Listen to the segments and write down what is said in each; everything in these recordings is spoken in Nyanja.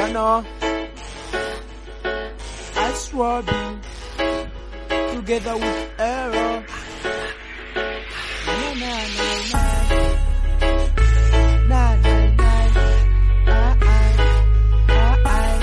know. I swore be together with error. Na na na na. Na na na. Ah ah. Ah ah.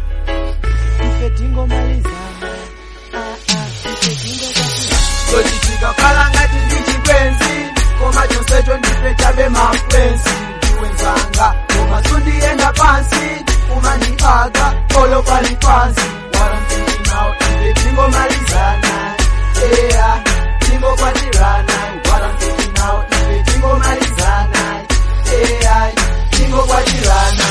Ife tingo malizana. Ah ah. Ife tingo kwa Sochitika kala ngati ndichikwenzi koma chonsecho ndife chabe mafrensi ndiwenzanga koma sundienda pansi umandipaka olo pali pansi wala mtiki nawo ife tingomalizana eya tingokwatirana wala mtiki nawo ife tingomalizana eya tingokwatirana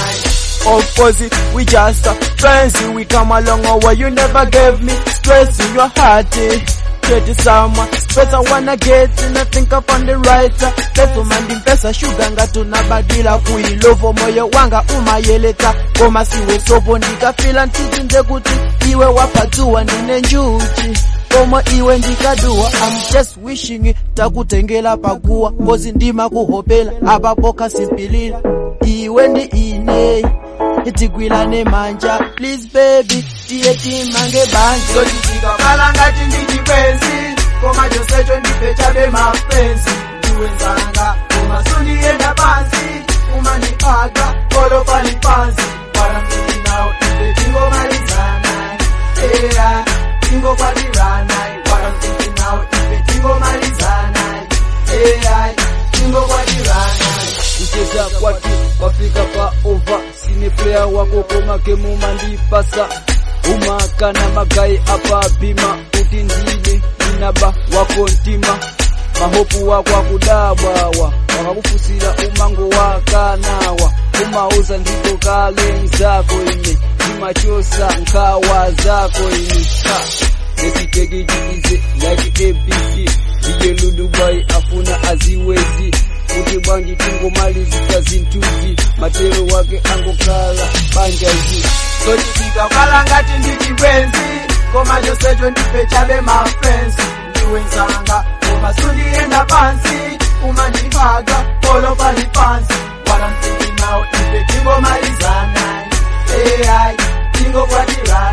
Of course, we just a friends. We come along a way. You never gave me stress in your heart. eh. Pretty summer, space I wanna get and I think I found the right. Peso mandi pesa sugar nga tunabadila kuilovo moyo wanga umayeleta koma siwe sopo ndikafila ntiti ndekuti iwe wapatuwa ndine njuchi koma iwe ndikadua I'm just wishing takutengela pakuwa kozi ndima kuhopela apapo kasipilila iwe ndi ine tigwilane manja please baby tiye timange banja sochitika kala ngati ndichikwenzi koma chonsecho ndife chabe mafrensi ndiwenzanga koma sundienda pansi umandipaka olo pali pansi wala mtiki nawo ife tingomalizana eya tingokwatirana wala mtiki nawo ife tingomalizana eya tingokwatirana kucheza kwatu wafika pa ova sine player wako komake mumandipasa umakana magai apa bima kuti ndine inaba wako ntima mahopu wako akudabwawa wakakufusira umango wakanawa umauza ndiko kale nzako ine imachosa nkawa zako ine ha. esitekijikize like abc ndiye ludubai afuna aziwezi kuti bwanji tingomalizika zinthuzi matero wake angokhala banjazi sochitika kala ngati ndichikwenzi koma chonsecho ndife chabe mafrensi ndiwenzanga koma sundienda pansi umandipaka polo pali pansi wala mtiki nawo ife tingomalizana eya tingokwatirana